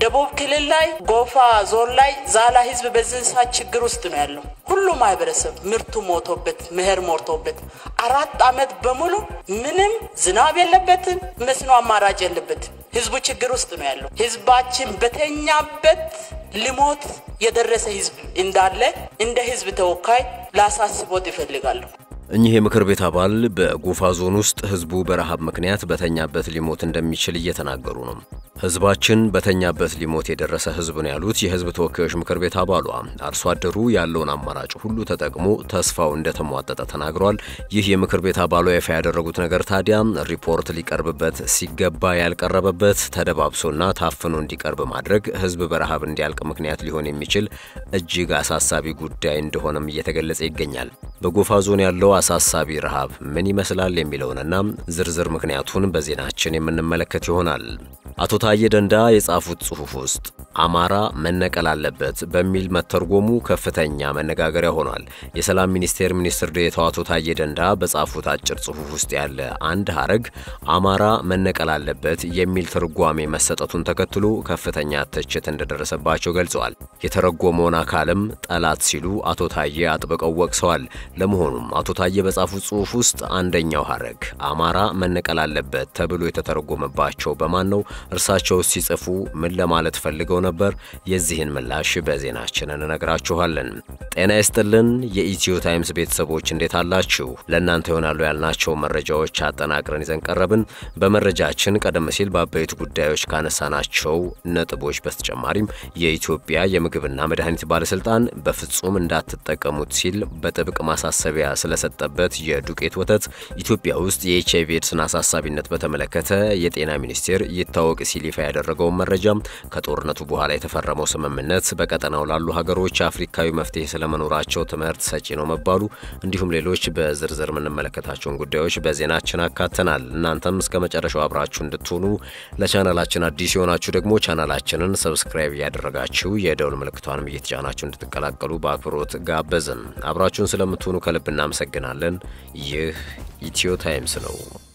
ደቡብ ክልል ላይ ጎፋ ዞን ላይ ዛላ ህዝብ በዚህ ሰዓት ችግር ውስጥ ነው ያለው። ሁሉ ማህበረሰብ ምርቱ ሞቶበት ምህር ሞርቶበት አራት አመት በሙሉ ምንም ዝናብ የለበትም፣ መስኖ አማራጭ የለበትም። ህዝቡ ችግር ውስጥ ነው ያለው። ህዝባችን በተኛበት ልሞት የደረሰ ህዝብ እንዳለ እንደ ህዝብ ተወካይ ላሳስቦት ይፈልጋለሁ። እኚህ የምክር ቤት አባል በጎፋ ዞን ውስጥ ህዝቡ በረሃብ ምክንያት በተኛበት ሊሞት እንደሚችል እየተናገሩ ነው። ህዝባችን በተኛበት ሊሞት የደረሰ ህዝብ ነው ያሉት የህዝብ ተወካዮች ምክር ቤት አባሏ አርሶ አደሩ ያለውን አማራጭ ሁሉ ተጠቅሞ ተስፋው እንደተሟጠጠ ተናግረዋል። ይህ የምክር ቤት አባሏ ይፋ ያደረጉት ነገር ታዲያ ሪፖርት ሊቀርብበት ሲገባ ያልቀረበበት ተደባብሶና ታፍኖ እንዲቀርብ ማድረግ ህዝብ በረሃብ እንዲያልቅ ምክንያት ሊሆን የሚችል እጅግ አሳሳቢ ጉዳይ እንደሆነም እየተገለጸ ይገኛል። በጎፋ ዞን ያለው አሳሳቢ ረሃብ ምን ይመስላል የሚለውንና ዝርዝር ምክንያቱን በዜናችን የምንመለከት ይሆናል። አቶ ታዬ ደንዳ የጻፉት ጽሑፍ ውስጥ አማራ መነቀል አለበት በሚል መተርጎሙ ከፍተኛ መነጋገሪያ ሆኗል። የሰላም ሚኒስቴር ሚኒስትር ዴኤታው አቶ ታዬ ደንዳ በጻፉት አጭር ጽሑፍ ውስጥ ያለ አንድ ሀረግ አማራ መነቀል አለበት የሚል ትርጓሜ መሰጠቱን ተከትሎ ከፍተኛ ትችት እንደደረሰባቸው ገልጸዋል። የተረጎመውን አካልም ጠላት ሲሉ አቶ ታዬ አጥብቀው ወቅሰዋል። ለመሆኑም አቶ ታዬ በጻፉት ጽሑፍ ውስጥ አንደኛው ሀረግ አማራ መነቀል አለበት ተብሎ የተተረጎመባቸው በማን ነው? እርሳቸው ሲጽፉ ምን ለማለት ፈልገው ነበር? የዚህን ምላሽ በዜናችን እንነግራችኋለን። ጤና ይስጥልን የኢትዮ ታይምስ ቤተሰቦች እንዴት አላችሁ? ለእናንተ ይሆናሉ ያልናቸው መረጃዎች አጠናቅረን ይዘን ቀረብን። በመረጃችን ቀደም ሲል በአበይት ጉዳዮች ካነሳናቸው ነጥቦች በተጨማሪም የኢትዮጵያ የምግብና መድኃኒት ባለስልጣን በፍጹም እንዳትጠቀሙት ሲል በጥብቅ ማሳሰቢያ ስለሰጠበት የዱቄት ወተት፣ ኢትዮጵያ ውስጥ የኤች አይቪ ኤድስን አሳሳቢነት በተመለከተ የጤና ሚኒስቴር ይታወቅ ሲል ይፋ ያደረገውን መረጃ፣ ከጦርነቱ በኋላ የተፈረመው ስምምነት በቀጠናው ላሉ ሀገሮች አፍሪካዊ መፍትሄ ስለመኖራቸው ትምህርት ሰጪ ነው መባሉ፣ እንዲሁም ሌሎች በዝርዝር የምንመለከታቸውን ጉዳዮች በዜናችን አካተናል። እናንተም እስከ መጨረሻው አብራችሁ እንድትሆኑ ለቻናላችን አዲስ የሆናችሁ ደግሞ ቻናላችንን ሰብስክራይብ እያደረጋችሁ የደውል ምልክቷንም እየተጫናችሁ እንድትቀላቀሉ በአክብሮት ጋበዝን። አብራችሁን ስለምትሆኑ ከልብ እናመሰግናለን። ይህ ኢትዮ ታይምስ ነው።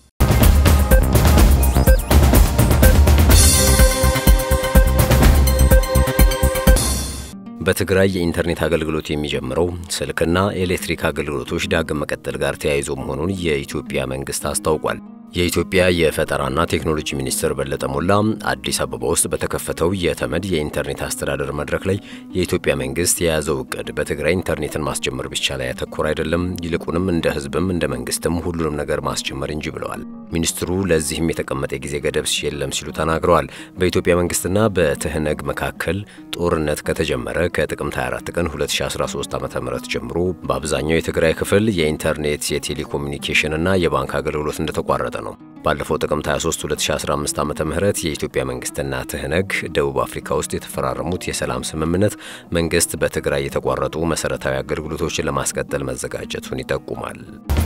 በትግራይ የኢንተርኔት አገልግሎት የሚጀምረው ስልክና ኤሌክትሪክ አገልግሎቶች ዳግም መቀጠል ጋር ተያይዞ መሆኑን የኢትዮጵያ መንግስት አስታውቋል። የኢትዮጵያ የፈጠራና ቴክኖሎጂ ሚኒስትር በለጠ ሞላ አዲስ አበባ ውስጥ በተከፈተው የተመድ የኢንተርኔት አስተዳደር መድረክ ላይ የኢትዮጵያ መንግስት የያዘው እቅድ በትግራይ ኢንተርኔትን ማስጀመር ብቻ ላይ ያተኮረ አይደለም፣ ይልቁንም እንደ ህዝብም እንደ መንግስትም ሁሉንም ነገር ማስጀመር እንጂ ብለዋል። ሚኒስትሩ ለዚህም የተቀመጠ የጊዜ ገደብ የለም ሲሉ ተናግረዋል። በኢትዮጵያ መንግስትና በትህነግ መካከል ጦርነት ከተጀመረ ከጥቅምት 24 ቀን 2013 ዓ.ም ጀምሮ በአብዛኛው የትግራይ ክፍል የኢንተርኔት የቴሌኮሙኒኬሽንና የባንክ አገልግሎት እንደተቋረጠ ነው። ባለፈው ጥቅምት 23 2015 ዓ ም የኢትዮጵያ መንግስትና ትህነግ ደቡብ አፍሪካ ውስጥ የተፈራረሙት የሰላም ስምምነት መንግስት በትግራይ የተቋረጡ መሰረታዊ አገልግሎቶችን ለማስቀጠል መዘጋጀቱን ይጠቁማል።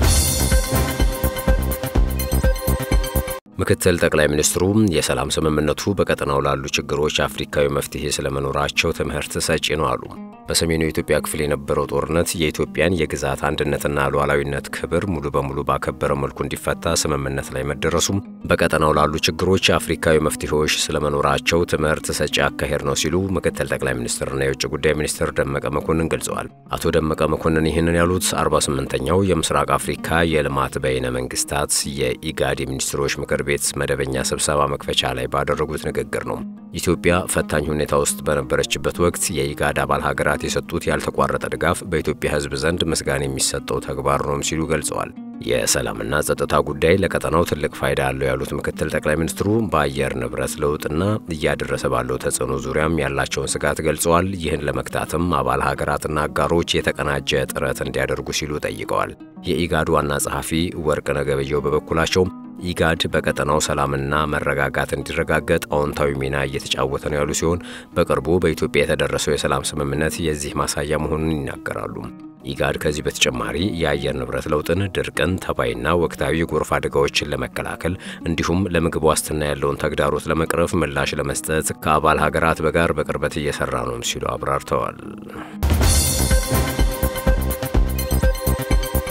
ምክትል ጠቅላይ ሚኒስትሩ የሰላም ስምምነቱ በቀጠናው ላሉ ችግሮች አፍሪካዊ መፍትሄ ስለመኖራቸው ትምህርት ሰጪ ነው አሉ። በሰሜኑ የኢትዮጵያ ክፍል የነበረው ጦርነት የኢትዮጵያን የግዛት አንድነትና ሉዓላዊነት ክብር ሙሉ በሙሉ ባከበረ መልኩ እንዲፈታ ስምምነት ላይ መደረሱም በቀጠናው ላሉ ችግሮች አፍሪካዊ መፍትሄዎች ስለመኖራቸው ትምህርት ሰጪ አካሄድ ነው ሲሉ ምክትል ጠቅላይ ሚኒስትርና የውጭ ጉዳይ ሚኒስትር ደመቀ መኮንን ገልጸዋል። አቶ ደመቀ መኮንን ይህንን ያሉት 48ኛው የምስራቅ አፍሪካ የልማት በይነ መንግስታት የኢጋድ የሚኒስትሮች ምክር ቤት መደበኛ ስብሰባ መክፈቻ ላይ ባደረጉት ንግግር ነው። ኢትዮጵያ ፈታኝ ሁኔታ ውስጥ በነበረችበት ወቅት የኢጋድ አባል ሀገራት የሰጡት ያልተቋረጠ ድጋፍ በኢትዮጵያ ሕዝብ ዘንድ ምስጋና የሚሰጠው ተግባር ነውም ሲሉ ገልጸዋል። የሰላምና ጸጥታ ጉዳይ ለቀጠናው ትልቅ ፋይዳ አለው ያሉት ምክትል ጠቅላይ ሚኒስትሩ በአየር ንብረት ለውጥና እያደረሰ ባለው ተጽዕኖ ዙሪያም ያላቸውን ስጋት ገልጸዋል። ይህን ለመግታትም አባል ሀገራትና አጋሮች የተቀናጀ ጥረት እንዲያደርጉ ሲሉ ጠይቀዋል። የኢጋድ ዋና ጸሐፊ ወርቅነህ ገበየሁ በበኩላቸው ኢጋድ በቀጠናው ሰላምና መረጋጋት እንዲረጋገጥ አዎንታዊ ሚና እየተጫወተ ነው ያሉ ሲሆን በቅርቡ በኢትዮጵያ የተደረሰው የሰላም ስምምነት የዚህ ማሳያ መሆኑን ይናገራሉ። ኢጋድ ከዚህ በተጨማሪ የአየር ንብረት ለውጥን፣ ድርቅን፣ ተባይና ወቅታዊ የጎርፍ አደጋዎችን ለመከላከል እንዲሁም ለምግብ ዋስትና ያለውን ተግዳሮት ለመቅረፍ ምላሽ ለመስጠት ከአባል ሀገራት በጋር በቅርበት እየሰራ ነው ሲሉ አብራርተዋል።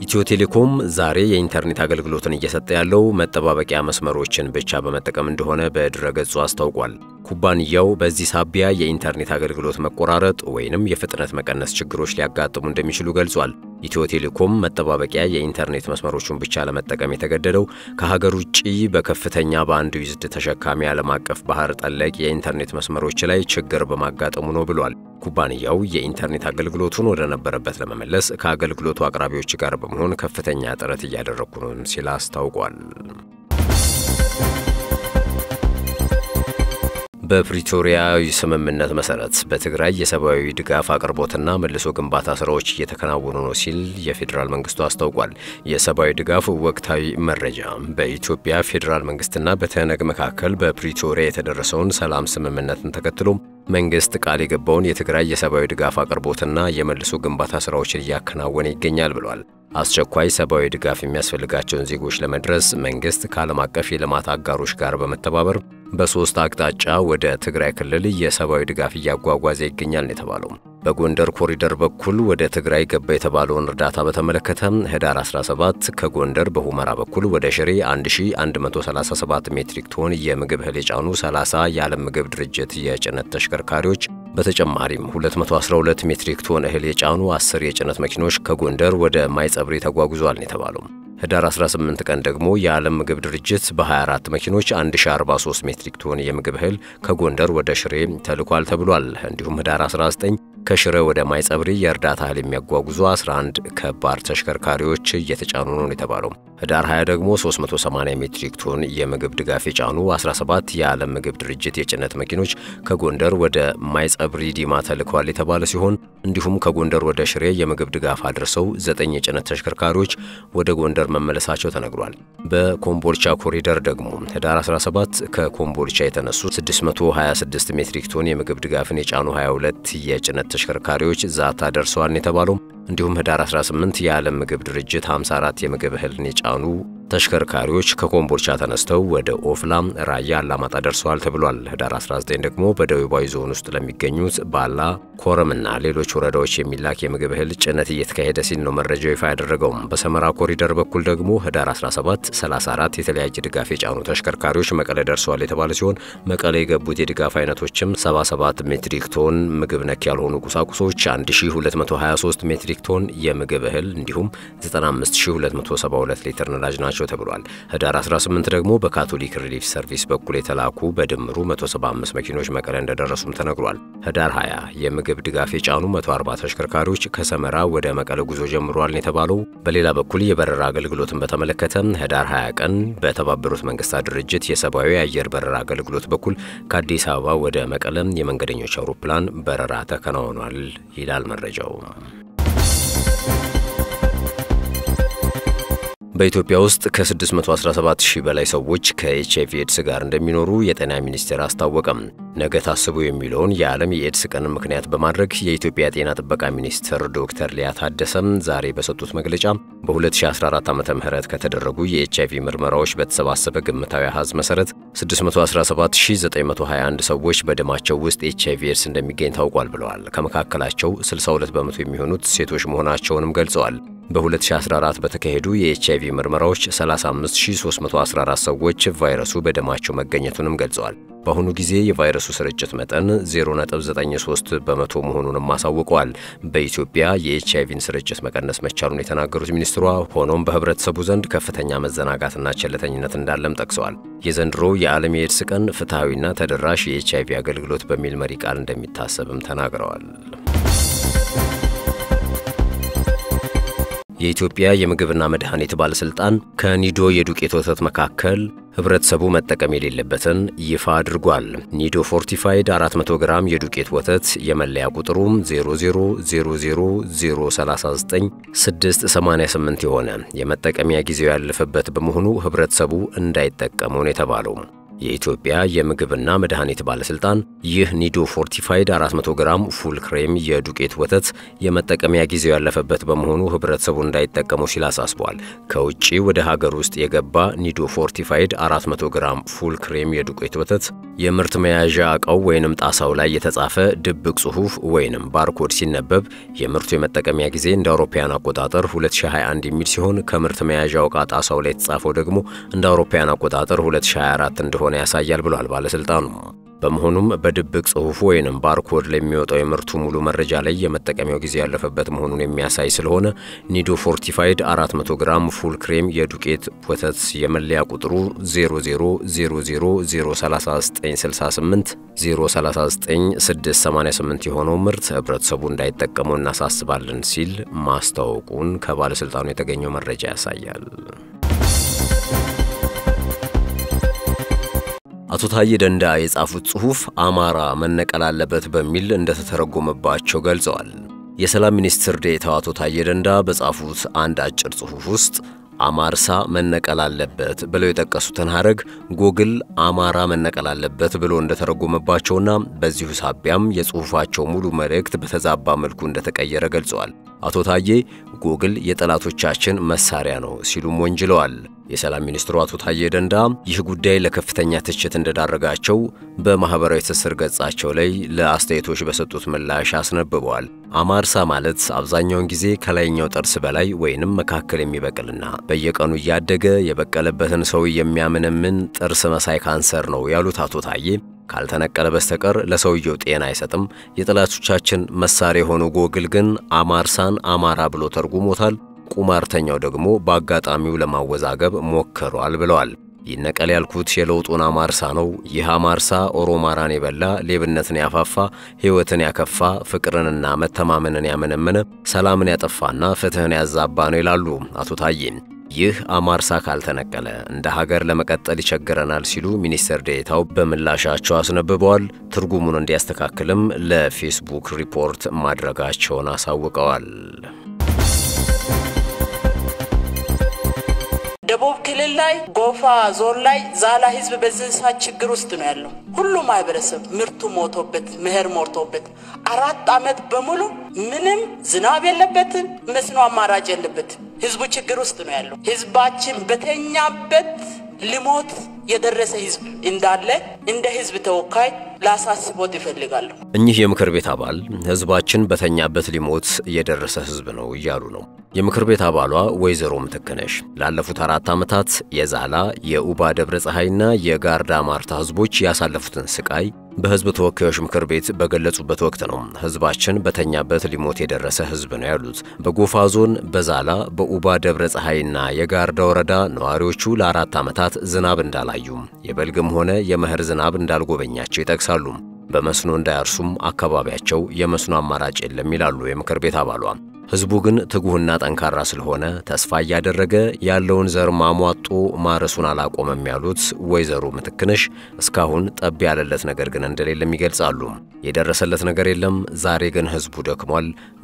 ኢትዮ ቴሌኮም ዛሬ የኢንተርኔት አገልግሎትን እየሰጠ ያለው መጠባበቂያ መስመሮችን ብቻ በመጠቀም እንደሆነ በድረገጹ አስታውቋል። ኩባንያው በዚህ ሳቢያ የኢንተርኔት አገልግሎት መቆራረጥ ወይንም የፍጥነት መቀነስ ችግሮች ሊያጋጥሙ እንደሚችሉ ገልጿል። ኢትዮ ቴሌኮም መጠባበቂያ የኢንተርኔት መስመሮቹን ብቻ ለመጠቀም የተገደደው ከሀገር ውጭ በከፍተኛ ባንድ ዊዝድ ተሸካሚ ዓለም አቀፍ ባህር ጠለቅ የኢንተርኔት መስመሮች ላይ ችግር በማጋጠሙ ነው ብሏል። ኩባንያው የኢንተርኔት አገልግሎቱን ወደ ነበረበት ለመመለስ ከአገልግሎቱ አቅራቢዎች ጋር በመሆን ከፍተኛ ጥረት እያደረግኩ ነው ሲል አስታውቋል። በፕሪቶሪያዊ ስምምነት መሰረት በትግራይ የሰብአዊ ድጋፍ አቅርቦትና መልሶ ግንባታ ስራዎች እየተከናወኑ ነው ሲል የፌዴራል መንግስቱ አስታውቋል። የሰብአዊ ድጋፍ ወቅታዊ መረጃ በኢትዮጵያ ፌዴራል መንግስትና በትህነግ መካከል በፕሪቶሪያ የተደረሰውን ሰላም ስምምነትን ተከትሎ መንግስት ቃል የገባውን የትግራይ የሰብአዊ ድጋፍ አቅርቦትና የመልሶ ግንባታ ስራዎችን እያከናወነ ይገኛል ብሏል። አስቸኳይ ሰብአዊ ድጋፍ የሚያስፈልጋቸውን ዜጎች ለመድረስ መንግስት ከዓለም አቀፍ የልማት አጋሮች ጋር በመተባበር በሶስት አቅጣጫ ወደ ትግራይ ክልል የሰብአዊ ድጋፍ እያጓጓዘ ይገኛል ነው የተባለው። በጎንደር ኮሪደር በኩል ወደ ትግራይ ገባ የተባለውን እርዳታ በተመለከተ ህዳር 17 ከጎንደር በሁመራ በኩል ወደ ሽሬ 1137 ሜትሪክ ቶን የምግብ እህል የጫኑ 30 የዓለም ምግብ ድርጅት የጭነት ተሽከርካሪዎች በተጨማሪም 212 ሜትሪክ ቶን እህል የጫኑ 10 የጭነት መኪኖች ከጎንደር ወደ ማይጸብሪ ተጓጉዟል ነው የተባለው። ህዳር 18 ቀን ደግሞ የዓለም ምግብ ድርጅት በ24 መኪኖች 1043 ሜትሪክ ቶን የምግብ እህል ከጎንደር ወደ ሽሬ ተልኳል ተብሏል። እንዲሁም ህዳር 19 ከሽሬ ወደ ማይጸብሪ የእርዳታ እህል የሚያጓጉዙ 11 ከባድ ተሽከርካሪዎች እየተጫኑ ነው የተባለው። ህዳር 20 ደግሞ 380 ሜትሪክ ቶን የምግብ ድጋፍ የጫኑ 17 የዓለም ምግብ ድርጅት የጭነት መኪኖች ከጎንደር ወደ ማይጸብሪ ዲማ ተልከዋል የተባለ ሲሆን እንዲሁም ከጎንደር ወደ ሽሬ የምግብ ድጋፍ አድርሰው 9 የጭነት ተሽከርካሪዎች ወደ ጎንደር መመለሳቸው ተነግሯል። በኮምቦልቻ ኮሪደር ደግሞ ህዳር 17 ከኮምቦልቻ የተነሱ 626 ሜትሪክ ቶን የምግብ ድጋፍን የጫኑ 22 የጭነት ተሽከርካሪዎች ዛታ ደርሰዋል የተባለው እንዲሁም ህዳር 18 የዓለም ምግብ ድርጅት 54 የምግብ እህልን የጫኑ ተሽከርካሪዎች ከኮምቦልቻ ተነስተው ወደ ኦፍላም፣ ራያ፣ አላማጣ ደርሰዋል ተብሏል። ህዳር 19 ደግሞ በደቡባዊ ዞን ውስጥ ለሚገኙት ባላ፣ ኮረምና ሌሎች ወረዳዎች የሚላክ የምግብ እህል ጭነት እየተካሄደ ሲል ነው መረጃው ይፋ ያደረገው። በሰመራ ኮሪደር በኩል ደግሞ ህዳር 17 34 የተለያየ ድጋፍ የጫኑ ተሽከርካሪዎች መቀለ ደርሰዋል የተባለ ሲሆን መቀለ የገቡት የድጋፍ አይነቶችም 77 ሜትሪክ ቶን ምግብ ነክ ያልሆኑ ቁሳቁሶች፣ 1223 ሜትሪክ ቶን የምግብ እህል እንዲሁም 95272 ሊትር ነዳጅ ናቸው ተብሏል። ህዳር 18 ደግሞ በካቶሊክ ሪሊፍ ሰርቪስ በኩል የተላኩ በድምሩ 175 መኪኖች መቀለ እንደደረሱም ተነግሯል። ህዳር 20 የምግብ ድጋፍ የጫኑ 140 ተሽከርካሪዎች ከሰመራ ወደ መቀለ ጉዞ ጀምሯል የተባለው። በሌላ በኩል የበረራ አገልግሎትን በተመለከተ ህዳር 20 ቀን በተባበሩት መንግስታት ድርጅት የሰብአዊ አየር በረራ አገልግሎት በኩል ከአዲስ አበባ ወደ መቀለም የመንገደኞች አውሮፕላን በረራ ተከናውኗል ይላል መረጃው። በኢትዮጵያ ውስጥ ከ617 ሺህ በላይ ሰዎች ከኤችአይቪ ኤድስ ጋር እንደሚኖሩ የጤና ሚኒስቴር አስታወቀም። ነገ ታስቡ የሚለውን የዓለም የኤድስ ቀንን ምክንያት በማድረግ የኢትዮጵያ ጤና ጥበቃ ሚኒስትር ዶክተር ሊያ ታደሰም ዛሬ በሰጡት መግለጫ በ2014 ዓ ም ከተደረጉ የኤችአይቪ ምርመራዎች በተሰባሰበ ግምታዊ አሃዝ መሠረት 617921 ሰዎች በደማቸው ውስጥ ኤችአይቪ ኤድስ እንደሚገኝ ታውቋል ብለዋል። ከመካከላቸው 62 በመቶ የሚሆኑት ሴቶች መሆናቸውንም ገልጸዋል። በ2014 በተካሄዱ የኤችአይቪ ምርመራዎች 35314 ሰዎች ቫይረሱ በደማቸው መገኘቱንም ገልጸዋል። በአሁኑ ጊዜ የቫይረሱ ስርጭት መጠን 0.93 በመቶ መሆኑንም አሳውቀዋል። በኢትዮጵያ የኤችአይቪን ስርጭት መቀነስ መቻሉን የተናገሩት ሚኒስትሯ፣ ሆኖም በህብረተሰቡ ዘንድ ከፍተኛ መዘናጋትና ቸልተኝነት እንዳለም ጠቅሰዋል። የዘንድሮ የዓለም የኤድስ ቀን ፍትሐዊና ተደራሽ የኤችአይቪ አገልግሎት በሚል መሪ ቃል እንደሚታሰብም ተናግረዋል። የኢትዮጵያ የምግብና መድኃኒት ባለሥልጣን ከኒዶ የዱቄት ወተት መካከል ህብረተሰቡ መጠቀም የሌለበትን ይፋ አድርጓል። ኒዶ ፎርቲፋይድ 400 ግራም የዱቄት ወተት የመለያ ቁጥሩም 000039688 የሆነ የመጠቀሚያ ጊዜው ያለፈበት በመሆኑ ህብረተሰቡ እንዳይጠቀመው ነው የተባለው። የኢትዮጵያ የምግብና መድኃኒት ባለሥልጣን ይህ ኒዶ ፎርቲፋይድ 400 ግራም ፉል ክሬም የዱቄት ወተት የመጠቀሚያ ጊዜው ያለፈበት በመሆኑ ህብረተሰቡ እንዳይጠቀሙ ሲል አሳስቧል። ከውጭ ወደ ሀገር ውስጥ የገባ ኒዶ ፎርቲፋይድ 400 ግራም ፉል ክሬም የዱቄት ወተት የምርት መያዣ ዕቃው ወይንም ጣሳው ላይ የተጻፈ ድብቅ ጽሑፍ ወይንም ባርኮድ ሲነበብ የምርቱ የመጠቀሚያ ጊዜ እንደ አውሮፓውያን አቆጣጠር 2021 የሚል ሲሆን ከምርት መያዣው ዕቃ ጣሳው ላይ የተጻፈው ደግሞ እንደ አውሮፓውያን አቆጣጠር 2024 እንደሆነ ያሳያል ብሏል ባለሥልጣኑ። በመሆኑም በድብቅ ጽሑፉ ወይንም ባርኮድ ላይ የሚወጣው የምርቱ ሙሉ መረጃ ላይ የመጠቀሚያው ጊዜ ያለፈበት መሆኑን የሚያሳይ ስለሆነ ኒዶ ፎርቲፋይድ 400 ግራም ፉል ክሬም የዱቄት ወተት የመለያ ቁጥሩ 000003968 039688 የሆነው ምርት ህብረተሰቡ እንዳይጠቀሙ እናሳስባለን ሲል ማስታወቁን ከባለሥልጣኑ የተገኘው መረጃ ያሳያል። አቶ ታዬ ደንዳ የጻፉት ጽሑፍ አማራ መነቀል አለበት በሚል እንደተተረጎመባቸው ገልጸዋል። የሰላም ሚኒስትር ዴኤታው አቶ ታዬ ደንዳ በጻፉት አንድ አጭር ጽሑፍ ውስጥ አማርሳ መነቀል አለበት ብለው የጠቀሱትን ሐረግ ጎግል አማራ መነቀል አለበት ብሎ እንደተረጎመባቸውና በዚሁ ሳቢያም የጽሑፋቸው ሙሉ መልእክት በተዛባ መልኩ እንደተቀየረ ገልጸዋል። አቶ ታዬ ጎግል የጠላቶቻችን መሳሪያ ነው ሲሉም ወንጅለዋል። የሰላም ሚኒስትሩ አቶ ታዬ ደንዳ ይህ ጉዳይ ለከፍተኛ ትችት እንደዳረጋቸው በማኅበራዊ ትስስር ገጻቸው ላይ ለአስተያየቶች በሰጡት ምላሽ አስነብበዋል። አማርሳ ማለት አብዛኛውን ጊዜ ከላይኛው ጥርስ በላይ ወይንም መካከል የሚበቅልና በየቀኑ እያደገ የበቀለበትን ሰው የሚያምንምን ጥርስ መሳይ ካንሰር ነው ያሉት አቶ ታዬ ካልተነቀለ በስተቀር ለሰውየው ጤና አይሰጥም። የጠላቶቻችን መሳሪያ የሆነው ጎግል ግን አማርሳን አማራ ብሎ ተርጉሞታል። ቁማርተኛው ደግሞ በአጋጣሚው ለማወዛገብ ሞክሯል ብለዋል። ይነቀል ያልኩት የለውጡን አማርሳ ነው። ይህ አማርሳ ኦሮማራን የበላ ሌብነትን ያፋፋ፣ ሕይወትን ያከፋ፣ ፍቅርንና መተማመንን ያመነመነ፣ ሰላምን ያጠፋና ፍትሕን ያዛባ ነው ይላሉ አቶ ታዬ። ይህ አማርሳ ካልተነቀለ እንደ ሀገር ለመቀጠል ይቸግረናል ሲሉ ሚኒስትር ዴኤታው በምላሻቸው አስነብበዋል። ትርጉሙን እንዲያስተካክልም ለፌስቡክ ሪፖርት ማድረጋቸውን አሳውቀዋል። ደቡብ ክልል ላይ ጎፋ ዞን ላይ ዛላ ህዝብ በዚህ ሰዓት ችግር ውስጥ ነው ያለው። ሁሉም ማህበረሰብ ምርቱ ሞቶበት ምህር ሞርቶበት አራት አመት በሙሉ ምንም ዝናብ የለበትም፣ መስኖ አማራጭ የለበትም። ህዝቡ ችግር ውስጥ ነው ያለው። ህዝባችን በተኛበት ልሞት የደረሰ ህዝብ እንዳለ እንደ ህዝብ ተወካይ ላሳስቦት ይፈልጋለሁ። እኚህ የምክር ቤት አባል ህዝባችን በተኛበት ሊሞት የደረሰ ህዝብ ነው እያሉ ነው። የምክር ቤት አባሏ ወይዘሮ ምትክነሽ ላለፉት አራት ዓመታት የዛላ የኡባ ደብረ ፀሐይና የጋርዳ ማርታ ህዝቦች ያሳለፉትን ስቃይ በህዝብ ተወካዮች ምክር ቤት በገለጹበት ወቅት ነው ህዝባችን በተኛበት ሊሞት የደረሰ ህዝብ ነው ያሉት። በጎፋ ዞን በዛላ በኡባ ደብረ ፀሐይና የጋርዳ ወረዳ ነዋሪዎቹ ለአራት ዓመታት ዝናብ እንዳላዩ የበልግም ሆነ የመኸር ዝናብ እንዳልጎበኛቸው ይጠቅሳሉ። በመስኖ እንዳያርሱም አካባቢያቸው የመስኖ አማራጭ የለም ይላሉ የምክር ቤት አባሏ። ህዝቡ ግን ትጉህና ጠንካራ ስለሆነ ተስፋ እያደረገ ያለውን ዘር ማሟጦ ማረሱን አላቆመም ያሉት ወይዘሮ ምትክነሽ እስካሁን ጠብ ያለለት ነገር ግን እንደሌለም ይገልጻሉ። የደረሰለት ነገር የለም፣ ዛሬ ግን ህዝቡ ደክሟል፣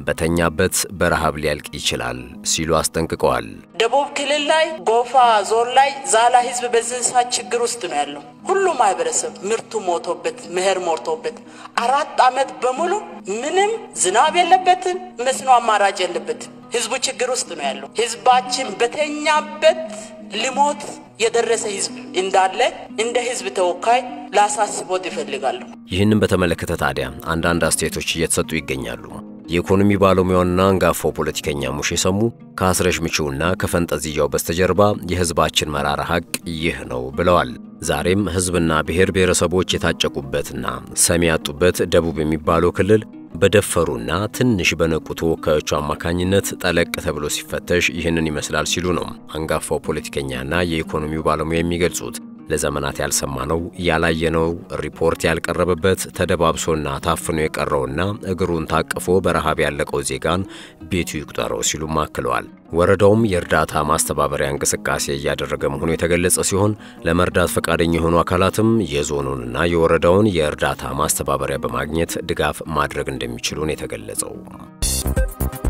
በተኛበት በረሃብ ሊያልቅ ይችላል ሲሉ አስጠንቅቀዋል። ደቡብ ክልል ላይ ጎፋ ዞን ላይ ዛላ ህዝብ በዚህ ሰዓት ችግር ውስጥ ነው ያለው። ሁሉም ማህበረሰብ ምርቱ ሞቶበት ምህር ሞርቶበት አራት አመት በሙሉ ምንም ዝናብ የለበትም፣ መስኖ አማራጭ የለበትም። ህዝቡ ችግር ውስጥ ነው ያለው። ህዝባችን በተኛበት ልሞት የደረሰ ህዝብ እንዳለ እንደ ህዝብ ተወካይ ላሳስቦት ይፈልጋለሁ። ይህንን በተመለከተ ታዲያ አንዳንድ አስተያየቶች እየተሰጡ ይገኛሉ። የኢኮኖሚ ባለሙያውና አንጋፋው ፖለቲከኛ ሙሼ ሰሙ ከአስረሽ ምቹውና ከፈንጠዝያው በስተጀርባ የህዝባችን መራራ ሀቅ ይህ ነው ብለዋል። ዛሬም ህዝብና ብሔር ብሔረሰቦች የታጨቁበትና ሰሚ ያጡበት ደቡብ የሚባለው ክልል በደፈሩና ትንሽ በነቁ ተወካዮቹ አማካኝነት ጠለቅ ተብሎ ሲፈተሽ ይህንን ይመስላል ሲሉ ነው አንጋፋው ፖለቲከኛና የኢኮኖሚው ባለሙያ የሚገልጹት። ለዘመናት ያልሰማነው ያላየነው ሪፖርት ያልቀረበበት ተደባብሶና ታፍኖ የቀረውና እግሩን ታቅፎ በረሃብ ያለቀው ዜጋን ቤቱ ይቁጠረው ሲሉም አክለዋል። ወረዳውም የእርዳታ ማስተባበሪያ እንቅስቃሴ እያደረገ መሆኑ የተገለጸ ሲሆን ለመርዳት ፈቃደኛ የሆኑ አካላትም የዞኑንና የወረዳውን የእርዳታ ማስተባበሪያ በማግኘት ድጋፍ ማድረግ እንደሚችሉ ነው የተገለጸው።